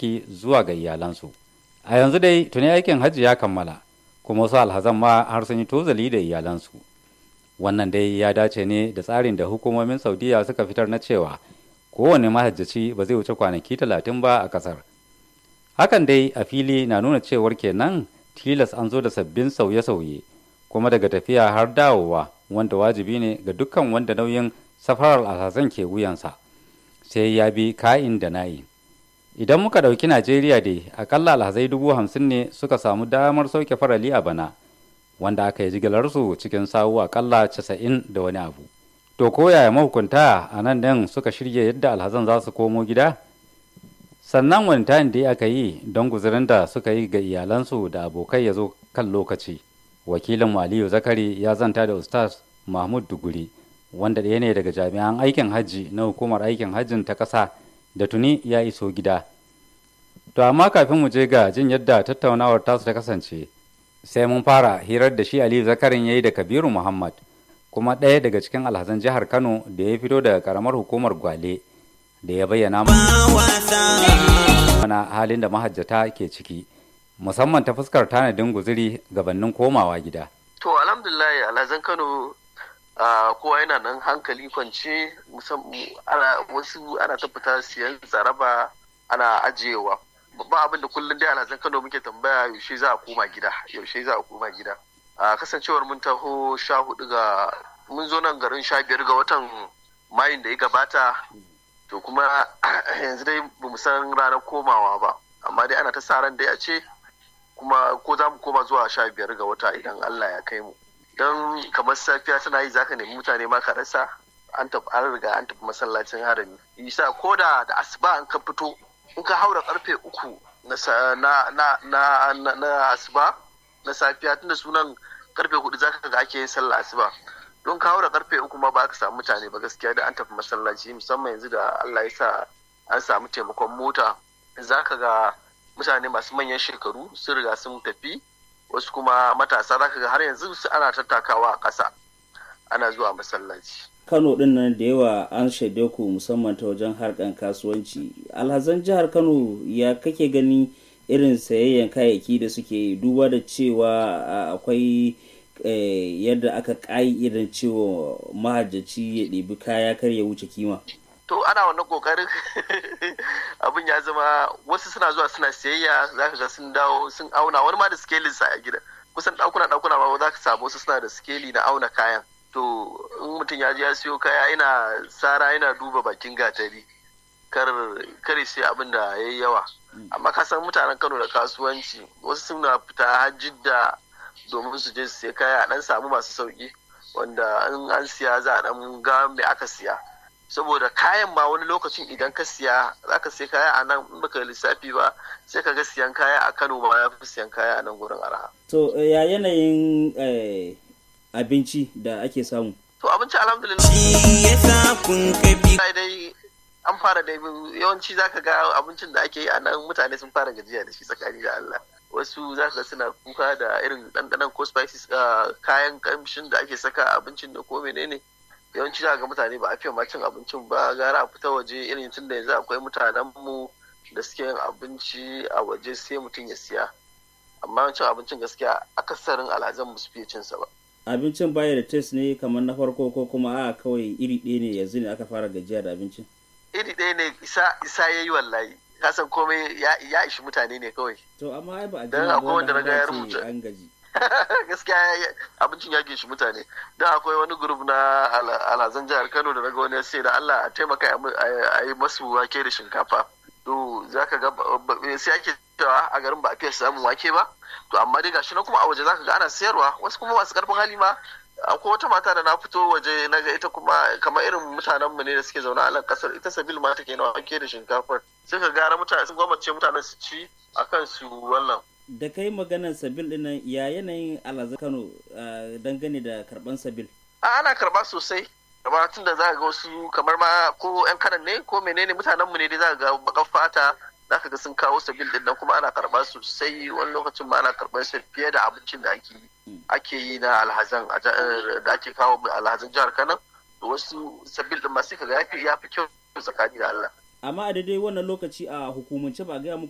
kayayyaki zuwa ga iyalansu a yanzu dai tuni aikin hajji ya kammala kuma wasu alhazan ma har sun yi tozali da iyalansu wannan dai ya dace ne da tsarin da hukumomin saudiya suka fitar na cewa kowane mahajjaci ba zai wuce kwanaki talatin ba a kasar hakan dai a fili na nuna cewar kenan tilas an zo da sabbin sauye-sauye kuma daga tafiya har dawowa wanda wajibi ne ga dukkan wanda nauyin safarar alhazan ke wuyansa sai ya bi ka'in da na'i idan muka ɗauki najeriya dai akalla alhazai dubu hamsin ne suka samu damar sauke farali a bana wanda aka yi jigilarsu cikin sawu akalla casa'in da wani abu to ko yaya mahukunta a nan ɗin suka shirya yadda alhazan za su komo gida sannan wani tayin da aka yi don guzurin da suka yi ga iyalansu da abokai ya zo kan lokaci wakilin aliyu zakari ya zanta da ustaz mahmud duguri wanda ɗaya ne daga jami'an aikin hajji na hukumar aikin hajjin ta ƙasa da tuni ya iso gida to amma kafin mu je ga jin yadda tattaunawar tasu ta kasance sai mun fara hirar da shi aliyu zakarin ya yi da kabiru muhammad kuma ɗaya daga cikin alhazan jihar kano da ya fito daga karamar hukumar gwale da ya bayyana mana halin da mahajjata ke ciki musamman ta fuskar tanadin guziri gabanin komawa gida to alhamdulillah alhazan kano kowa yana nan hankali kwance wasu ana tabbata siyan tsaraba ana ajiyewa ba abin da kullum dai alhazan kano muke tambaya yaushe za a koma gida yaushe za a koma gida a kasancewar mun taho sha hudu ga mun zo nan garin sha biyar ga watan mayun da ya gabata to kuma yanzu dai ba mu san ranar komawa ba amma dai ana ta sa ran dai a ce kuma ko za mu koma zuwa sha biyar ga wata idan Allah ya kai mu don kamar safiya tana yi zaka nemi mutane ma ka rasa an tafi an riga an tafi masallacin harami yasa ko da da asuba an ka fito in ka haura karfe uku na na na na asuba na safiya tunda sunan karfe hudu zaka ga ake yin sallah asuba don ka haura karfe uku ma ba ka samu mutane ba gaskiya da an tafi masallaci musamman yanzu da Allah ya sa an samu taimakon mota zaka ga mutane masu manyan shekaru sun riga sun tafi wasu kuma matasa zaka ga har yanzu ana tattakawa a ƙasa ana zuwa masallaci kano din nan da yawa an shaide ku musamman ta wajen harkan kasuwanci alhazan jihar kano ya kake gani irin sayayyan kayayyaki da suke duba da cewa akwai yadda aka irin cewa mahajjaci ya ɗebi kaya kar ya wuce kima to ana wannan kokarin abin ya zama wasu suna zuwa suna siyayya za ka ga sun dawo sun auna wani ma da skelin sa a gida kusan ɗakuna ɗakuna ma za ka samu wasu suna da skeli na auna kayan to in mutum ya je ya siyo kaya ina sara ina duba bakin gatari kar kare sai abin da ya yi yawa amma ka san mutanen kano da kasuwanci wasu suna fita hajji da domin su je su sai kaya a dan samu masu sauki wanda in an siya za a dan ga me aka siya saboda kayan ma wani lokacin idan ka siya za ka sai kaya a nan in baka lissafi ba sai ka ga siyan kaya a kano ma ya fi siyan kaya a nan gurin arha to ya yanayin abinci da ake samu to abinci alhamdulillah shi yasa kun kafi dai an fara da yawanci zaka ga abincin da ake yi a nan mutane sun fara gajiya da shi tsakani da Allah wasu za ka suna kuka da irin ɗanɗanon ko spices kayan kamshin da ake saka abincin da ko menene yawanci za ga mutane ba a fiye ma cin abincin ba gara a fita waje irin tun da yanzu akwai mutanen mu da suke yin abinci a waje sai mutum ya siya amma cin abincin gaskiya akasarin alhazan mu su fiye cin sa ba abincin baya da test ne kamar na farko ko kuma a kawai iri ɗaya ne yanzu ne aka fara gajiya da abincin iri ɗaya ne isa isa yayi wallahi kasan komai ya ishi mutane ne kawai to amma ai ba a dan akwai wanda na ga ya rubuta an gaji gaskiya abincin ya gishi mutane dan akwai wani grup na alhazan jihar Kano da naga wani sai da Allah a taimaka a yi masu wake da shinkafa to zaka ga sai ake cewa a garin ba a fiye samun wake ba to amma dai gashi na kuma a waje zaka ga ana sayarwa wasu kuma masu karfin hali ma akwai wata mata da na fito waje na ga ita kuma kamar irin mutanen mu ne da suke zaune a nan kasar ita sabil ma take na wake da shinkafar sai ka gara mutane sun gwamnati mutanen su ci akan su wannan da kai maganar sabil dinnan ya yanayin alhaza kano dangane da karban sabil a ana karba sosai kamar tun da za ga wasu kamar ma ko yan kanan ne ko menene mutanen mu ne dai za ga bakan fata za ka ga sun kawo sabil din nan kuma ana karba sosai wani lokacin ma ana karban sa fiye da abincin da ake yi ake yi na alhazan da ake kawo alhazan jihar Kano wasu sabil din ma sai ka ga ya fi kyau tsakani da Allah amma a daidai wannan lokaci a hukumance ba gaya muku